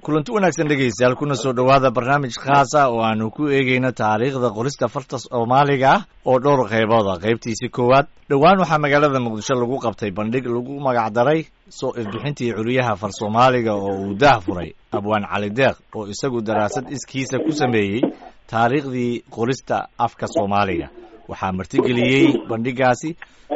kulanti wanaagsan dhegaystayaal kuna soo dhowaada barnaamij khaasa oo aanu ku eegeyno taariikhda qorista farta soomaaliga ah oo dhowr qaybooda qaybtiisii koowaad dhowaan waxaa magaalada muqdisho lagu qabtay bandhig lagu magacdaray soo ifbixintii curiyaha far soomaaliga oo uu daah furay abwaan cali deeq oo isagu daraasad iskiisa ku sameeyey taariikhdii qorista afka soomaaliga waxaa martigeliyey bandhigaasi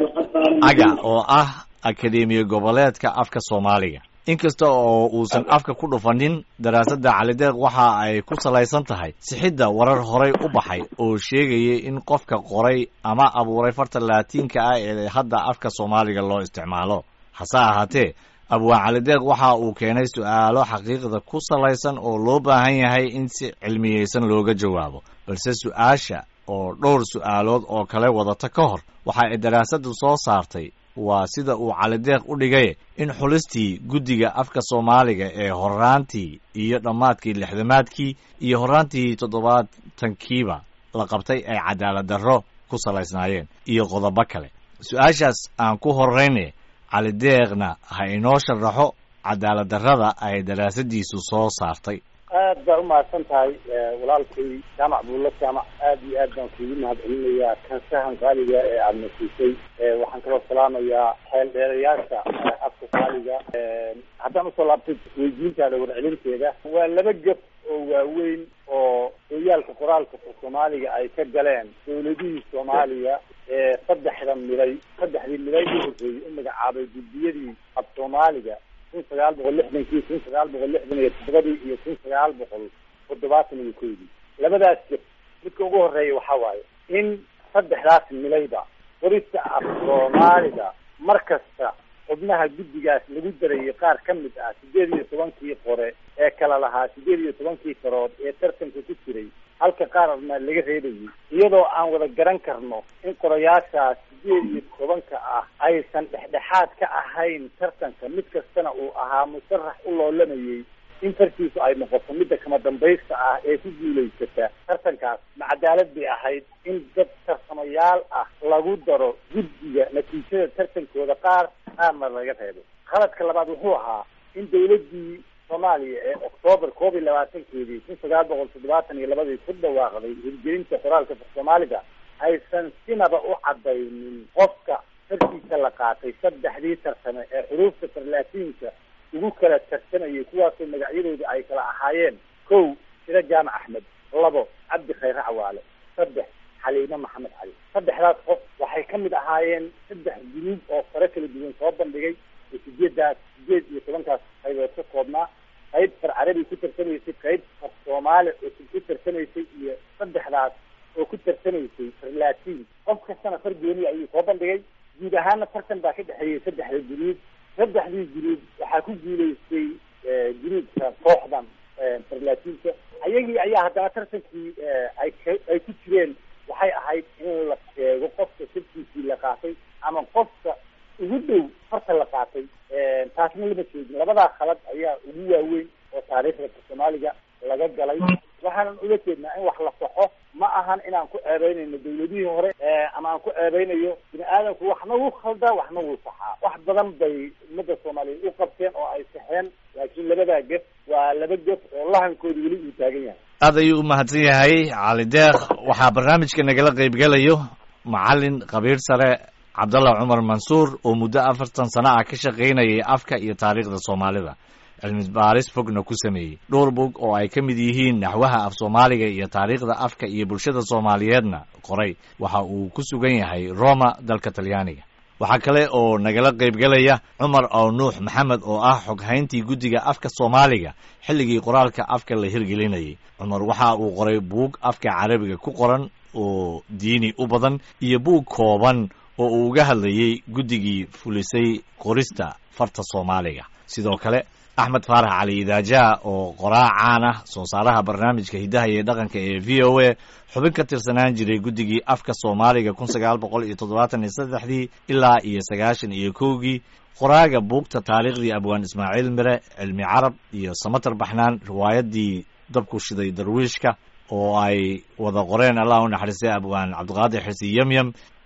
aga oo ah akademiya goboleedka afka soomaaliga inkasta oo uusan afka ku dhufanin daraasadda calideeq waxa ay ku salaysan tahay sixidda warar horay u baxay oo sheegayay in qofka qoray ama abuuray farta laatiinka ah ee hadda afka soomaaliga loo isticmaalo hase ahaatee abwaan calideeq waxa uu keenay su-aalo xaqiiqda ku salaysan oo loo baahan yahay in si cilmiyeysan looga jawaabo balse su-aasha oo dhowr su-aalood oo kale wadata ka hor waxa ay daraasaddu soo saartay waa sida uu calideeq u dhigay in xulistii guddiga afka soomaaliga ee horaantii iyo dhammaadkii lixdamaadkii iyo horaantii toddobaatankiiba la qabtay ay cadaalad darro ku salaysnaayeen iyo qodobo kale su-aashaas aan ku horrayne calideeqna ha inoo sharaxo cadaalad darrada ay daraasadiisu soo saartay aad baa umahadsan tahay walaalkay jaamac buulla jaamac aad iyo aad baan kuugu mahad celinayaa kansahan qaaliga ee aada nasiisay waxaan kaloo salaamayaa xeel dheerayaasha afka qaaliga haddaan usoo laabtay weydiintaada warcelinteeda waa laba gab oo waaweyn oo hoyaalka qoraalka soomaaliga ay ka galeen dawladihii soomaaliya ee saddexda miday saddexdii miday u horreeyey u magacaabay guddiyadii af soomaaliga kun sagaal boqol lixdankii kun sagaal boqol lixdan iyo toddobadii iyo kun sagaal boqol toddobaatan iyo koydii labadaas jir midka ugu horeeya waxaa waaye in saddexdaas milayba qorista af soomaaliga mar kasta xubnaha guddigaas lagu darayay qaar ka mid ah sideed iyo tobankii qore ee kala lahaa sideed iyo tobankii karood ee tartanka ku jiray halka qaarna laga reebayay iyadoo aan wada garan karno in qorayaashaas sideed iyo tobanka ah aysan dhexdhexaad ka ahayn tartanka mid kastana uu ahaa musarax u loolamayay in fartiisu ay noqoto midda kama dambaysta ah ee ku guulaysata tartankaas ma cadaalad bay ahayd in dad tarsamayaal ah lagu daro guddiga natiijada tartankooda qaar qaarna laga reebo qaladka labaad wuxuu ahaa in dawladdii soomaaliya ee oktoobar koob iyo labaatankeedii kun sagaal boqol toddobaatan iyo labadii ku dhawaaqday hirgelinta qoraalka soomaaliga aysan sinaba u cadaynin qofka farkiisa la qaatay saddexdii tarsame ee xuruufta tarlaatiinka ugu kala tarsamayay kuwaasoo magacyadooda ay kala ahaayeen kow siro jaamac axmed labo cabdi khayre cawaale saddex xaliime maxamed cali saddexdaas qof waxay ka mid ahaayeen saddex gunuub oo fare kala duwan soo bandhigay oo sideedaas sideed iyo tobankaas qaybood ka koobnaa qayb far carabi ku tarsamaysay qayb far soomaali cusub ku tarsamaysay iyo saddexdaas oo ku tarsamaysay far laatiin qof kastana far gooniya ayuu soo bandhigay guud ahaana tartan baa ka dhexeeyey saddexda gunuub saddexdii gunuub waxaa ku guulaystay gunuubka kooxdan farlaatiinka ayagii ayaa haddana tartankii ay ay ku jireen waxay ahayd in la sheego qofka sirkiisii la qaatay ama qofka ugu dhow farta la qaatay taasna lama sheegin labadaa khalad ayaa ugu waaweyn oo taariikhda soomaaliga laga galay waxaanan ula jeednaa in wax la saxo ma ahan inaan ku ceebeynayno dawladihii hore ama aan ku ceebeynayo bini aadamku waxna wuu khaldaa waxna wuu saxaa wax badan bay ummadda soomaaliyeed u qabteen oo ay saxeen laakiin labadaa gef waa laba gef oo lahankooda weli uu taagan yahay aad ayuu u mahadsan yahay cali deeq waxaa barnaamijka nagala qaybgelayo macalin khabiir sare cabdallah cumar mansuur oo muddo afartan sano ah ka shaqaynayay afka iyo taariikhda soomaalida cilmi baaris fogna ku sameeyey dhowr bog oo ay ka mid yihiin naxwaha af soomaaliga iyo taariikhda afka iyo bulshada soomaaliyeedna qoray waxa uu ku sugan yahay roma dalka talyaaniga waxaa kale oo nagala qaybgelaya cumar ow nuux maxamed oo ah xoghayntii guddiga afka soomaaliga xilligii qoraalka afka la hirgelinayay cumar waxa uu qoray buug afka carabiga ku qoran oo diini u badan iyo buug kooban oo uu uga hadlayey guddigii fulisay qorista farta soomaaliga sidoo kale axmed faarax cali idaajaha oo qoraa caan ah soo saaraha barnaamijka hiddaha iyo dhaqanka ee v o a xubin ka tirsanaan jiray guddigii afka soomaaliga kun sagaal boqol iyo toddobaatan iyo saddexdii ilaa iyo sagaashan iyo kowgii qoraaga buugta taariikhdii abwaan ismaaciil mire cilmi carab iyo samatar baxnaan riwaayadii dabku shiday darwiishka oo ay wada qoreen allah u naxariistay abwaan cabdiqaadir xirsi yemyem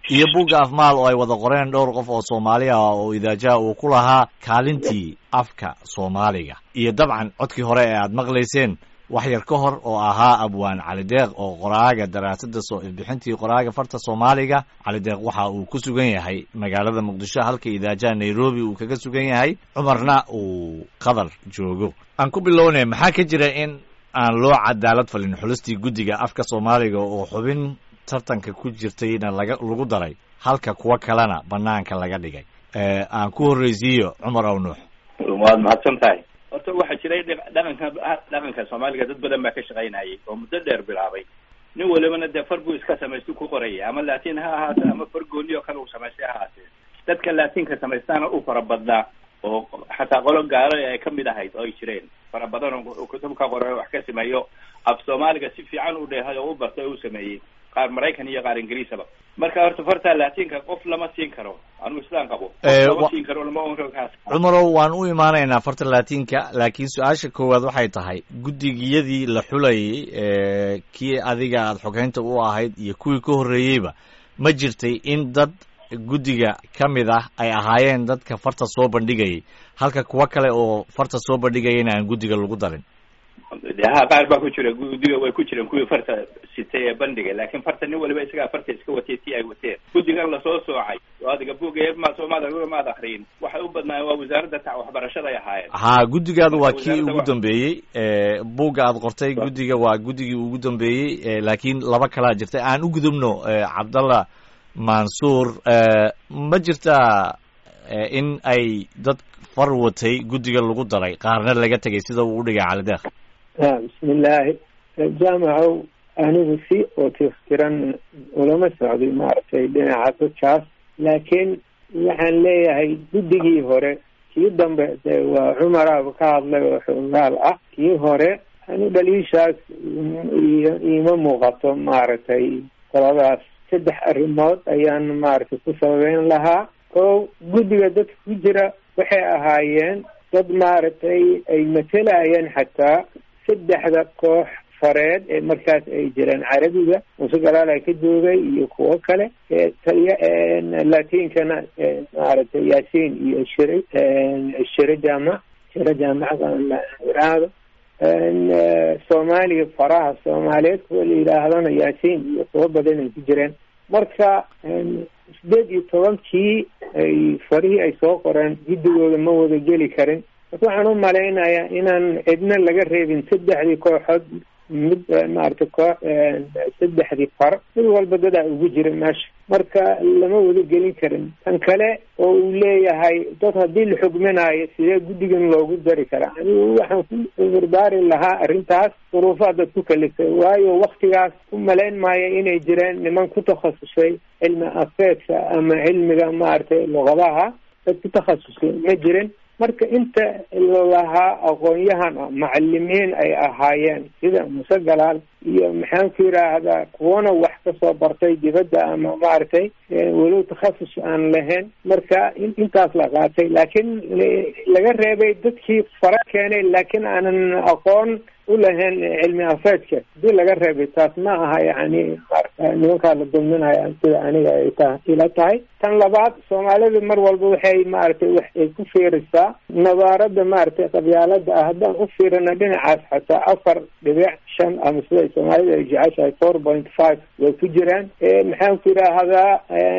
iyo bugga afmaal oo ay wada qoreen dhowr qof oo soomaali ah oo idaajaha uu ku lahaa kaalintii afka soomaaliga iyo dabcan codkii hore ee aad maqlayseen wax yar ka hor oo ahaa abwaan cali deeq oo qoraaga daraasadda soo ifbixintii qoraaga farta soomaaliga cali deeq waxa uu ku sugan yahay magaalada muqdisho halka idaajaha nairobi uu kaga sugan yahay cumarna uu qatar joogo aan ku bilownay maxaa ka jira in aan loo cadaalad falin xulistii guddiga afka soomaaliga oo xubin tartanka ku jirtayna laga lagu daray halka kuwa kalena banaanka laga dhigay aan ku horreysiiyo cumar aw nuux waad mahadsan tahay horta waxaa jiray dhaqanka dhaqanka soomaaliga dad badan baa ka shaqaynayay oo muddo dheer bilaabay nin walibana dee far buu iska samaystu ku qoraya ama laatin ha ahaatee ama far gooni oo kale uu samaystay ha ahaatee dadka laatinka samaystaana u fara badnaa oo xataa qolo gaalo ay kamid ahayd oo ay jireen fara badan oo kutubka qore wax ka sameeyo af soomaaliga si fiican u dheehay oo u bartay oo u sameeyey qaar maraykan iyo qaar ingiriisaba marka horta farta laatinka qof lama siin karo anigu islaan qabo lama siin karo lama onkaas cumarow waan u imaanaynaa farta laatinka laakiin su-aasha koowaad waxay tahay guddigiyadii la xulayay kii adiga aada xogeynta u ahayd iyo kuwii ka horreeyeyba ma jirtay in dad guddiga ka mid ah ay ahaayeen dadka farta soo bandhigayay halka kuwa kale oo farta soo bandhigayana aan guddiga lagu darin ha qaar baa ku jira guddiga way ku jireen kuwii farta sitay ee bandhigay laakiin farta nin waliba isagaa farta iska watay tii ay wateen guddigan lasoo soocay oo adiga buga ma soomaad maad akriyin waxay u badnaayeen waa wasaaradda ta waxbarashada ay ahaayeen ha guddigaadu waa kii ugu dambeeyey buugga aad qortay guddiga waa guddigii ugu dambeeyey laakiin laba kalaa jirtay aan u gudubno cabdallah mansuur ma jirtaa in ay dad far watay guddiga lagu daray qaarna laga tegay sida uu udhigay calideeq bismillaahi jaamacow anigu si oo tiftiran ulama socday maaragtay dhinaca dadkaas laakiin waxaan leeyahay guddigii hore kii dambe de waa cumaraaba ka hadlay oo xoogaal ah kii hore anu dhaliishaas iima muuqato maaragtay qoladaas saddex arrimood ayaan maaragtay ku sababeyn lahaa o guddiga dadka ku jira waxay ahaayeen dad maaragtay ay matelayeen xataa saddexda koox fareed ee markaas ay jireen carabiga muuse galaala ka joogay iyo kuwo kale taliya latinkana maaragtay yaasiin iyo shire shire jaamac shire jaamacada iraahdo soomaaliya faraha soomaaliyeed kuwa la yidhaahdana yaasiin iyo kuwo badan ay ku jireen marka sideed iyo tobankii ay farihii ay soo qoreen guddigooda ma wada geli karin marka waxaan u malaynayaa inaan cidna laga reebin saddexdii kooxood mid maaragtay koo saddexdii far mid walba dadaa ugu jira meesha marka lama wada gelin karin tan kale oo uu leeyahay dad haddii la xugminaayo sidee guddigan loogu dari karaa anigu waxaan ku urdaari lahaa arrintaas duruufaa dad ku kalifay waayo waktigaas u malayn maayo inay jireen niman ku takhasusay cilmi afeedka ama cilmiga maaragtay luqadaha dad ku takhasusay ma jirin marka inta lahaa aqoon-yahan ah macalimiin ay ahaayeen sida muse galaal iyo maxaan ku yidhaahdaa kuwana wax kasoo bartay dibadda ama maaragtay walow takhasus aan lahayn marka intaas la qaatay laakiin laga reebay dadkii fara keenay laakiin aanan aqoon u lahayn cilmi afeedka hadii laga reebay taas ma aha yani nimankaa la dulminaya sida aniga ay ta ila tahay tan labaad soomaalida mar walba waxay maaragtay wax ay ku fiirisaa nabaarada maaragtay qabyaalada ah haddaan u fiirina dhinacaas xataa afar dhibic shan ama sida soomaalida ay jeceshahay four point five way ku jiraan maxaan ku yidhaahdaa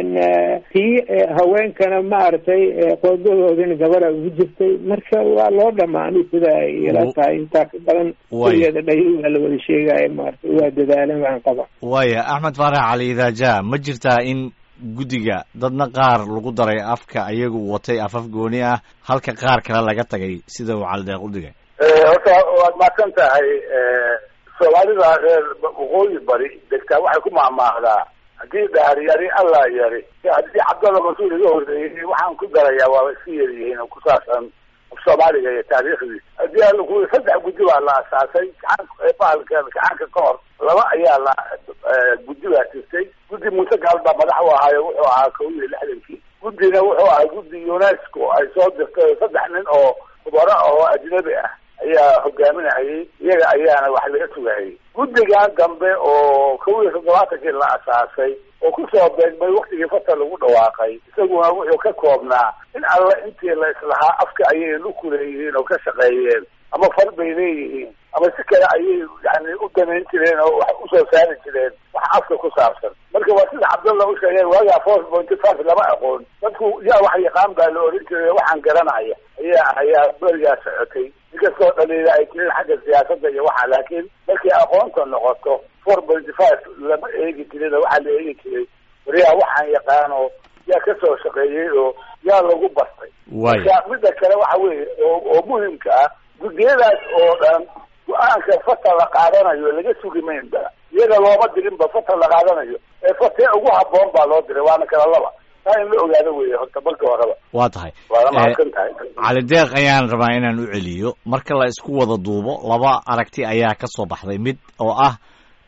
tii haweenkana maaragtay qoodadoodina gabada ugu jirtay marka waa loo dhamaanay sida ay ila tahay intaa ka badan kuligeeda dhayi waa la wada sheegaya maaragtay waa dadaalan waxaan qaba waya axmed faarax cali idaaja ma jirtaa in guddiga dadna qaar lagu daray afka ayagu watay afaf gooni ah halka qaar kale laga tagay sida uu calideeq u dhigay horta waad mahadsan tahay soomaalida reer waqooyi bari degtaa waxay ku mahmaahdaa haddii dhaar yari allah yari haddii cabdalla mas-uul iga horreeyey waxaan ku darayaa waaba iska yaryihiin oo ku saabsan soomaaliga iyo taariikhdii haddii alla ku saddex guddi baa la asaasay bahalka gacanka ka hor laba ayaa la guddi baa jirtay guddi muuse gaal baa madax u ahaayo wuxuu ahaa kow iyo lixdankii guddina wuxuu ahaa guddi unesco ay soo dirtay saddex nin oo khubaro oo ajnabi ah ayaa hogaaminayay iyaga ayaana wax laga sugayay guddigan dambe oo kow iyo toddobaatankii la asaasay oo kusoo beegmay waktigii fata lagu dhawaaqay isaguna wuxuu ka koobnaa in alle intii la islahaa afka ayay luku leeyihiin oo ka shaqeeyeen ama far bay leeyihiin ama si kale ayay yani u damayn jireen oo wax usoo saari jireen wax afka ku saabsan marka waa sida cabdalla u sheegay waagaa four pointy five lama aqoon dadku yaa wax yaqaan baa la oran jiray waxaan garanaya ayaa ayaa berigaa socotay inkastoo dhaliila ay jireen xagga siyaasadda iyo waxa laakiin markay aqoonta noqoto four pointy five lama eegi jirin oo waxaa la eegi jiray wariyaa waxaan yaqaano yaa kasoo shaqeeyey oo yaa lagu bartay waaya marka midda kale waxa weeye oo oo muhimka ah guddiyadaas oo dhan go-aanka fata la qaadanayo laga sugi maynba iyaga looma dirinba fata la qaadanayo ee fatee ugu habboon baa loo diray waana kala laba taa in la ogaado weeye horta marka horeba waa tahay waa la Eh, mahadsan tahay cali deeq ayaan rabaa inaan u celiyo marka la isku wada duubo laba aragti ayaa ka soo baxday mid oo ah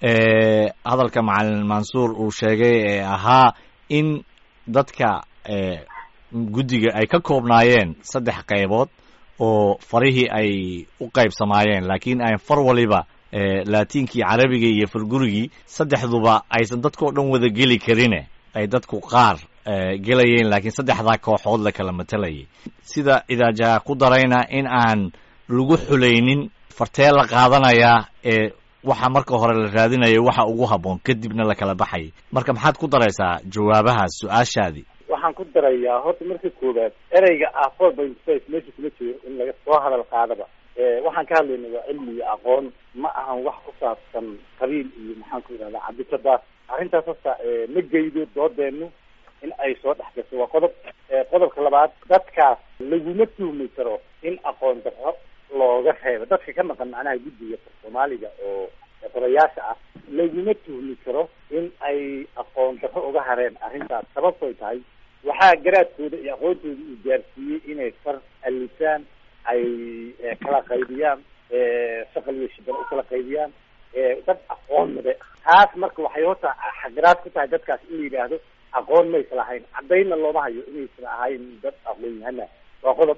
eh, hadalka macalin mansuur uu sheegay ee ahaa in dadka eh, guddiga ay ka koobnaayeen saddex qaybood oo farihii ay u qaybsamaayeen laakiin aan far waliba eh, laatiinkii carabiga iyo fargurigii saddexduba aysan dadkao dhan wada geli karine ay dadku qaar eh, gelayeen laakiin saddexdaa kooxood la kala matalayay sida idaajaha ku darayna in aan lagu xulaynin fartee la qaadanayaa ee waxa marka hore la raadinayo waxa ugu habboon kadibna la kala baxayay marka maxaad ku daraysaa jawaabahaas su-aashaadii waxaan ku darayaa horta marka koowaad ereyga ah four point five meesha kuma jiro in laga soo hadal qaadaba waxaan ka hadlayna waa cilmi iyo aqoon ma ahan wax ku saabsan qabiil iyo maxaan ku yidhahdaa cabdikadaas arrintaas horta ma geydo doodeenu in ay soo dhex gasho waa qodob qodobka labaad dadkaas laguma tuhmi karo in aqoon darro looga reebo dadka ka maqan macnaha guddiga soomaaliga oo qorayaasha ah laguma tuhmi karo in ay aqoon darro uga hareen arrintaas sababtoy tahay waxaa garaadkooda iyo aqoontooda uu gaarsiiyey inay far alifaan ay kala qaybiyaan shaqal iyo shibal u kala qaybiyaan dad aqoon made taas marka waxay horta xagaraad ku tahay dadkaas in la yidhaahdo aqoon maysa lahayn caddaynna looma hayo inaysan ahayn dad aqoon yahana waa qodob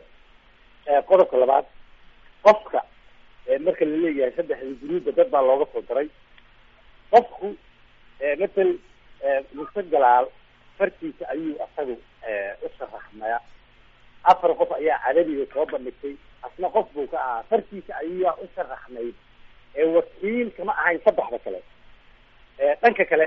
qodobka labaad qofka marka la leeyahay saddexda guruubba dad baa looga soo daray qofku matal muse galaal fartiisa ayuu asagu u sharaxmaya afar qof ayaa carabiga soo bandhigtay asna qof buu ka ahaa fartiisa ayaa u sharaxnayd wakiil kama ahayn saddexda kale dhanka kale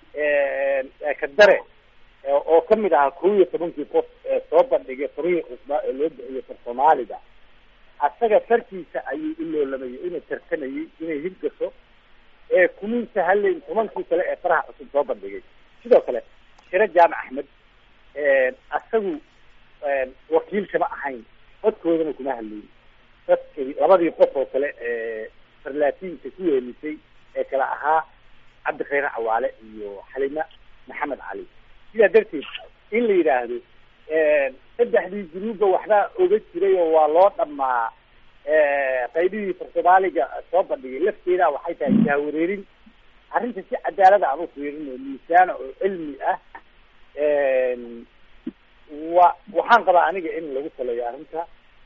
kadare oo kamid ahaa kow iyo tobankii qof soo bandhigay farihii cusbaa ee loo bixiyo far soomaaliga asaga fartiisa ayuu u loolamayay inuu tartamayay inay hirgaso ee kumin sahaleyn tobankii kale ee faraha cusub soo bandhigay sidoo kale shire jaamac axmed asagu wakiil kama ahayn codkoodana kuma hadlayn dadkii labadii qof oo kale ee farlaatiinka ku weelisay ee kale ahaa cabdi khayre cawaale iyo xalima maxamed cali sidaa darteed in la yidhaahdo saddexdii guruubba waxbaa oga jiray oo waa loo dhamaa qaybihii far soomaaliga soo bandhigay lafteeda waxay tahay jahwareerin arrinta si cadaalada aan u fiirin oo miisaana oo cilmi ah wa waxaan qabaa aniga in lagu saleeyo arrinta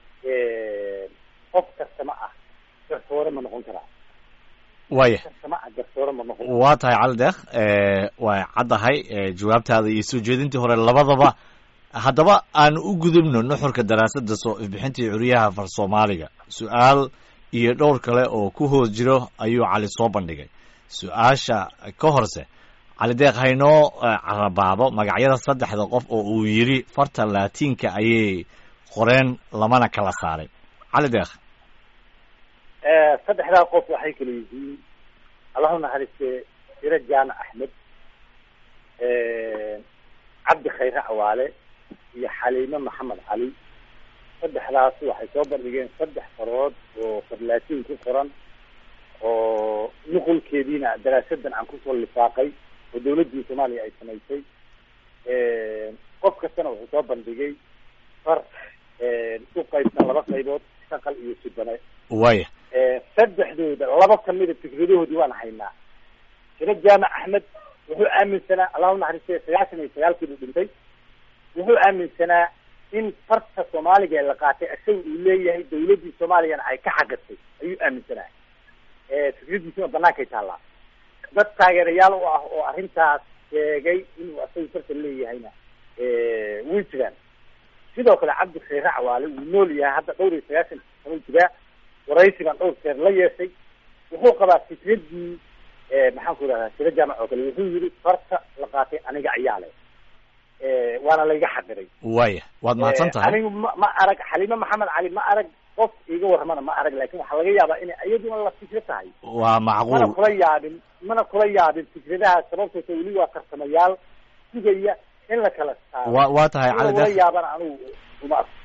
qof kastama ah garsoore ma noqon karaa waaya kastama ah garsoore ma noqon waa tahay cali deekh waa caddahay jawaabtaada iyo soo jeedintii hore labadaba haddaba aan u gudubno nuxurka daraasadda soo ifbixintii curyaha far soomaaliga su-aal iyo dhowr kale oo ku hoos jiro ayuu cali soo bandhigay su-aasha ka horse cali deeq haynoo carabaabo magacyada saddexda qof oo uu yidhi farta laatiinka ayay qoreen lamana kala saaray cali deekh saddexdaa qof waxay kala yihiin allahu naxariiste shire jaamac axmed cabdi khayre cawaale iyo xaliime maxamed cali saddexdaas waxay soo bandhigeen saddex farood oo farlaatiin ku qoran oo nuqulkeediina daraasadan aan kusoo lifaaqay oo dawladdii soomaaliya ay samaysay qof kastana wuxuu soo bandhigay far u qaybsan laba qaybood shaqal iyo sibane waaya saddexdooda laba kamida fikradahoodii waan haynaa shire jaamac axmed wuxuu aaminsanaa allahu naxariiste sagaashan iyo sagaalkii buu dhintay wuxuu aaminsanaa in farta soomaaliga ee la qaatay isaga uu leeyahay dawladdii soomaaliyana ay ka xagasay ayuu aaminsanaa fikradiisuna banaankay taallaa dad taageerayaal u ah oo arrintaas sheegay inuu asagu tartan leeyahayna way jiraan sidoo kale cabdi khayre cawaale wuu nool yahay hadda dhowr iyo sagaashan sano jiraa waraysigan dhowr jeer la yeeshay wuxuu qabaa fikradii maxaan ku idhahdaa sira jaamac oo kale wuxuu yidhi farta la qaatay aniga ayaa leh waana layga xadiray waya waad mahadsan tahay anigu ma ma arag xaliime maxamed cali ma arag qof iga warramana ma arag laakin waxaa laga yaabaa inay iyaduna la fikro tahay waa mana macquul kula yaabin mana kula yaabin fikradaha sababtoosa weli waa tarsamayaal sugaya in la kala saaro wa waa tahay in cali lagula deeq yaabana anigu uma arko